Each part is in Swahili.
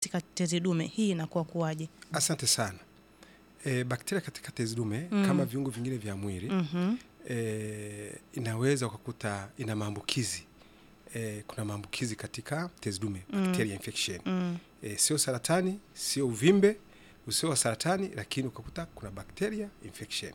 katika tezi dume, hii inakuwa kuwaje? Asante sana. E, bakteria katika tezi dume Mm. kama viungo vingine vya mwili Mhm. e, inaweza ukakuta ina maambukizi e, kuna maambukizi katika tezi dume Mm. bacteria infection Mm. e, sio saratani, sio uvimbe usio wa saratani, lakini ukakuta kuna bacteria infection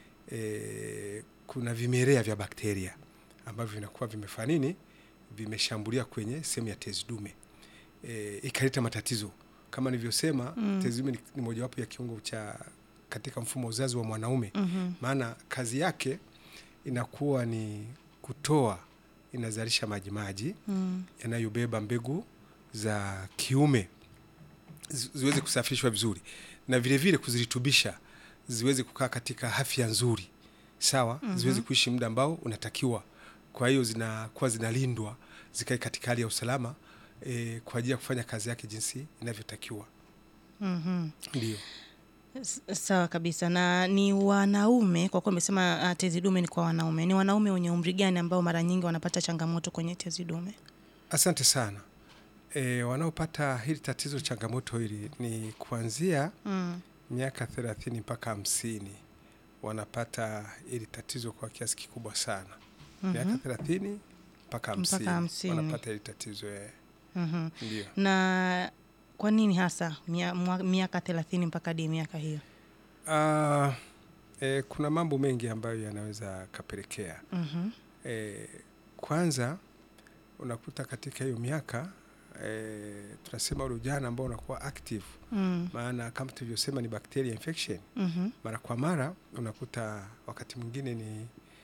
e, kuna vimelea vya bakteria ambavyo vinakuwa vimefanya nini, vimeshambulia kwenye sehemu ya tezi dume e, ikaleta matatizo kama nilivyosema. Mm. Tezi dume ni, ni mojawapo ya kiungo cha katika mfumo wa uzazi wa mwanaume Mhm. maana kazi yake inakuwa ni kutoa, inazalisha majimaji Mm. yanayobeba mbegu za kiume zi- ziweze kusafirishwa vizuri na vile vile kuzirutubisha ziweze kukaa katika afya nzuri, sawa, Mhm. ziweze kuishi muda ambao unatakiwa. Kwa hiyo zinakuwa zinalindwa zikae katika hali ya usalama e, kwa ajili ya kufanya kazi yake jinsi inavyotakiwa. Mhm. Ndio. S- Sawa kabisa. Na ni wanaume, kwa kuwa umesema uh, tezi dume ni kwa wanaume, ni wanaume wenye umri gani ambao mara nyingi wanapata changamoto kwenye tezi dume? Asante sana. E, wanaopata hili tatizo changamoto hili ni kuanzia Mm. miaka thelathini mpaka hamsini wanapata hili tatizo kwa kiasi kikubwa sana. Miaka Mhm. thelathini mpaka Mpaka hamsini hamsini. wanapata hili tatizo eh. Mhm. Ndio. Na kwa nini hasa mia- mwa- miaka thelathini mpaka hadi miaka hiyo? Ah, e, kuna mambo mengi ambayo yanaweza kapelekea Mhm. e, kwanza unakuta katika hiyo miaka e, tunasema ule ujana ambao unakuwa active, Mm. maana kama tulivyosema ni bacteria infection Mhm. mara kwa mara unakuta wakati mwingine ni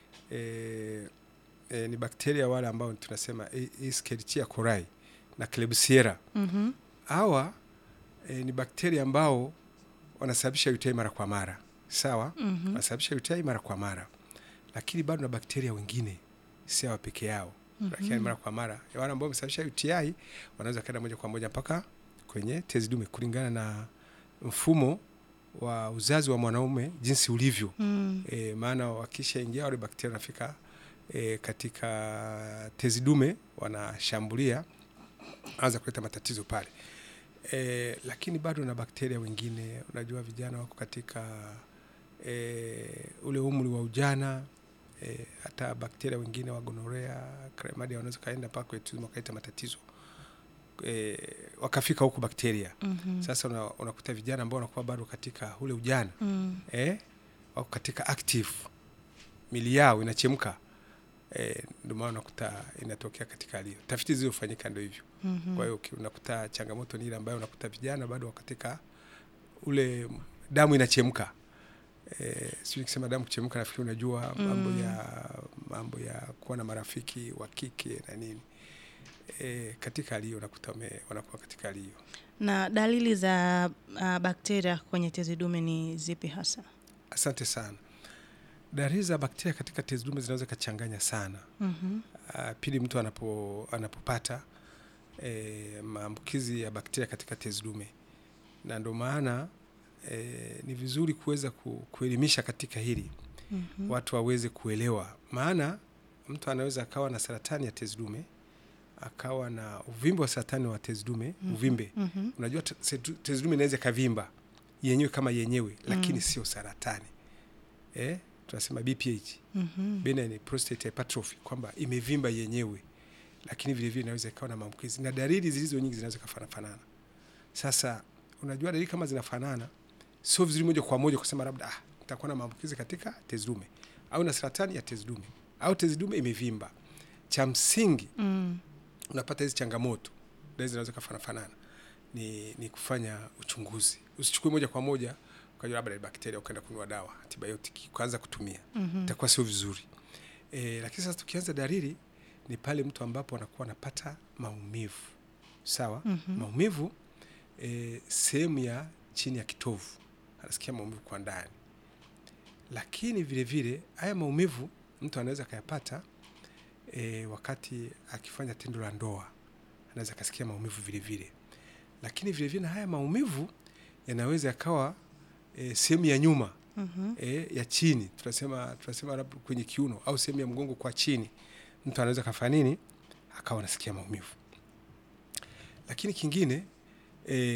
e, e, ni bakteria wale ambao tunasema E- Escherichia coli na Klebsiella. Mhm. Hawa e, ni bakteria ambao wanasababisha UTI mara kwa mara, sawa, Mhm. wanasababisha UTI mara kwa mara, lakini bado na bakteria wengine si hawa peke yao, lakini Mhm. mara kwa mara wale ambao wamesababisha UTI wanaweza kaenda moja kwa moja mpaka kwenye tezi dume kulingana na mfumo wa uzazi wa mwanaume jinsi ulivyo. Mm. E, maana wakishaingia wale bakteria wanafika e, katika tezi dume wanashambulia, anza kuleta matatizo pale e, lakini bado na bakteria wengine. Unajua vijana wako katika e, ule umri wa ujana e, hata bakteria wengine wa gonorea, chlamydia wanaweza kaenda mpaka kwenye tezi dume wakaleta matatizo e, wakafika huku bakteria Mhm. sasa una- unakuta vijana ambao wanakuwa bado katika ule ujana Mm. eh, wako katika active, mili yao inachemka eh, ndio maana unakuta inatokea katika hali hiyo. Tafiti zilizofanyika ndio hivyo. Mhm. Kwa hiyo uki- unakuta changamoto ni ile ambayo unakuta vijana bado wako katika ule damu inachemka. Eh, sijui nikisema damu kuchemka, nafikiri unajua mambo Mm. ya mambo ya kuwa na marafiki wa kike na nini. Eh, katika hali hiyo unakuta wame- wanakuwa katika hali hiyo. Na dalili za uh, bakteria kwenye tezi dume ni zipi hasa? Asante sana. Dalili za bakteria katika tezi dume zinaweza kachanganya sana. Mhm. Uh, pindi mtu anapo, anapopata e, maambukizi ya bakteria katika tezi dume, na ndio maana e, ni vizuri kuweza ku, kuelimisha katika hili Mhm. watu waweze kuelewa, maana mtu anaweza akawa na saratani ya tezi dume akawa na uvimbe wa saratani wa tezi dume Mhm. uvimbe. Mhm. Unajua te- setu- tezi dume inaweza ikavimba yenyewe kama yenyewe, lakini Mm. sio saratani eh, tunasema BPH Mhm. benign prostate hypertrophy kwamba imevimba yenyewe, lakini vile vile inaweza ikawa na maambukizi na dalili zilizo nyingi zinaweza kufanana. Sasa unajua dalili kama zinafanana, sio vizuri moja kwa moja kusema labda ah, nitakuwa na maambukizi katika tezi dume au na saratani ya tezi dume au tezi dume imevimba. Cha msingi Mm. unapata hizi changamoto, dalili zinaweza kufanana, ni, ni kufanya uchunguzi. Usichukue moja kwa moja ukajua labda ni bakteria ukaenda kununua dawa antibiotiki ukaanza kutumia Mhm. itakuwa sio vizuri e, lakini sasa tukianza dalili ni pale mtu ambapo anakuwa anapata maumivu sawa Mhm. maumivu e, sehemu ya chini ya kitovu anasikia maumivu kwa ndani lakini vile vile haya maumivu mtu anaweza akayapata e, wakati akifanya tendo la ndoa anaweza akasikia maumivu vile vile lakini vile vile na haya maumivu yanaweza yakawa e, sehemu ya nyuma Mhm. e, ya chini tunasema tunasema labda kwenye kiuno au sehemu ya mgongo kwa chini, mtu anaweza kafanya nini, akawa anasikia maumivu. Lakini kingine e,